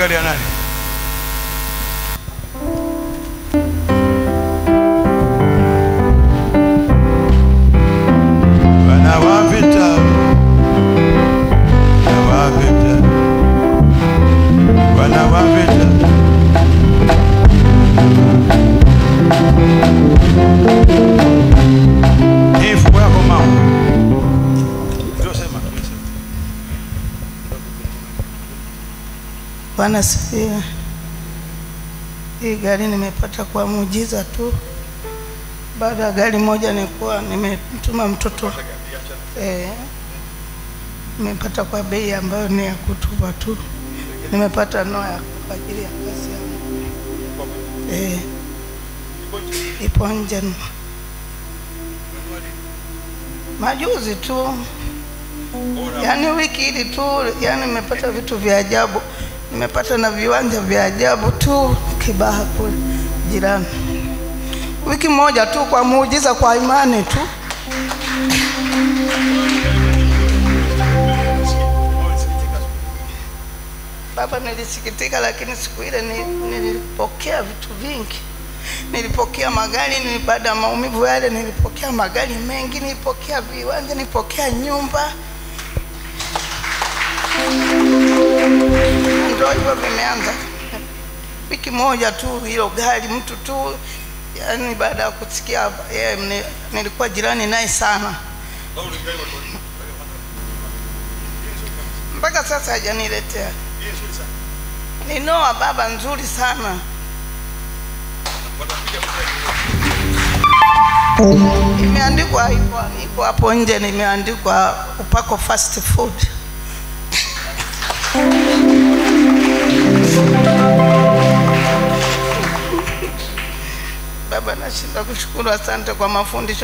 gari ya nani? Bwana wa vita, Bwana wa vita, Bwana wa vita. Hii fungu yako mama. Ndio sema, ndio sema. Bwana sifiwe. Hii gari nimepata kwa muujiza tu. Baada ya gari moja nilikuwa nimetuma mtoto eh, nimepata kwa bei ambayo ni ya kutupa tu. Nimepata noa kwa ajili ya kazi yangu eh, ipo nje majuzi tu, yaani wiki hili tu, yaani nimepata vitu vya ajabu. Nimepata na viwanja vya ajabu tu Kibaha kule jirani, wiki moja tu, kwa muujiza, kwa imani tu. Baba, nilisikitika, lakini siku ile ni- nilipokea vitu vingi. Nilipokea magari, nili- baada ya maumivu yale nilipokea magari mengi, nilipokea viwanja, nilipokea nyumba. Ndio hivyo vimeanza wiki moja tu, hilo gari mtu tu, yani baada ya kusikia yeye, ni- nilikuwa jirani naye sana, mpaka sasa hajaniletea. Ni noa baba nzuri sana. Imeandikwa iko iko hapo nje, nimeandikwa upako fast food. Baba, nashinda kushukuru, asante kwa mafundisho.